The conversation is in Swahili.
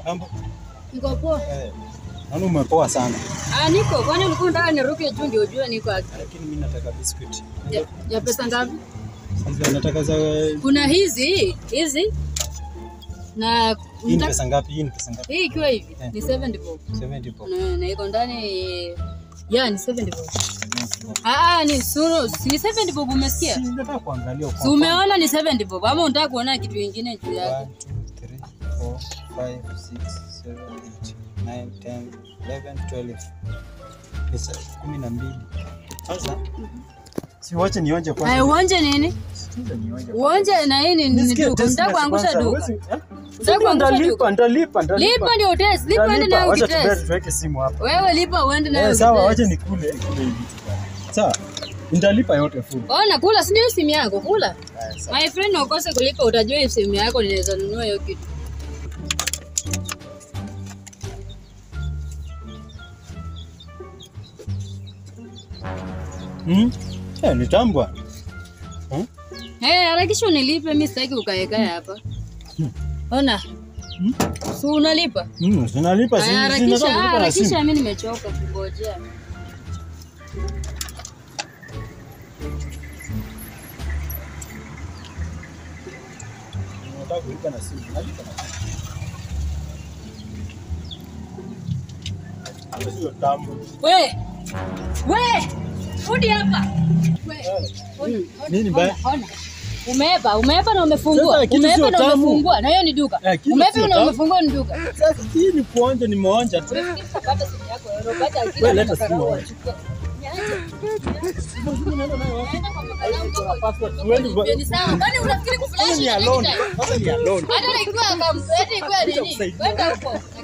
Mambo. Niko poa. Eh. Naona umepoa sana. Ah, niko. Kwani ulikuwa unataka niruke juu ndio ujue niko wapi? Lakini mimi nataka biscuit. Ya, ya pesa ngapi? Sasa nataka za Kuna hizi, hizi. Na hii ni unataka- pesa ngapi? Hii ni pesa ngapi? hii ikiwa hivi Eh. ni 70 bob. 70 bob. Na, na iko ndani ya ni 70 bob. Ah, ah, ni suru, si 70 bob umesikia? Si nataka kuangalia kwa. Si umeona ni 70 bob ama unataka kuona kitu kingine juu yake? 1 2 3 4 5 6 7 8 9 10 11 12 pesa 12. Sasa si wache nionje Ay, kwanza. uonje nini? Sikiza nionje. Uonje na hii ni ni Nisikie duka. test Unataka basi kuangusha kwanza. duka. Huwezi- eh? Unataka kuangusha Ndalipa, duka. ndalipa, ndalipa. Lipa ndio test. Lipa uende Ndalipa. nayo Wacha ukitest. tuweke- tuweke simu hapa. Wewe lipa uende nayo Eh, sawa, ukitest. wacha nikule nikule hivi tu bwana. Sawa. Nitalipa yote full. Ona kula, si ndio simu yako kula. Haya, sawa. My friend na ukose kulipa utajua hii simu yako ninaweza nunua hiyo kitu. Hmm? Eh, ni tamu bwana. Hmm? Eh, harakisha unilipe, mimi sitaki ukaekae hapa. Ona. Hmm? Si unalipa? Hmm, sinalipa si Aya, si Harakisha, nataka kulipa na harakisha, simu. mimi nimechoka kungojea. Nataka kulipa na simu. Nalipa na simu. Hapo sio tamu. We! We! Rudi hapa. We. Ona, ona, Nini mbaya? ona, ona. Umeeba, umeeba na umefungua. Sasa kitu Umeeba sio na tamu. umefungua. Na hiyo ni duka. Eh, kitu Umeeba sio na tamu. umefungua ni duka. Sasa hii ni kuonja nimeonja tu. Pata simu yako, unapata akili Wewe leta na simu makarao wewe. wachukue. Niache. Naenda nayo wapi? Naenda kwa makarao Kuna wako. password. Tuende ba- Ni sawa. Kwani unafikiri kuflash Sasa ni na alone. necktie? Sasa ni alone. Hata ikiwa kama hata ikiwa nini? kusaidia. Kwenda huko.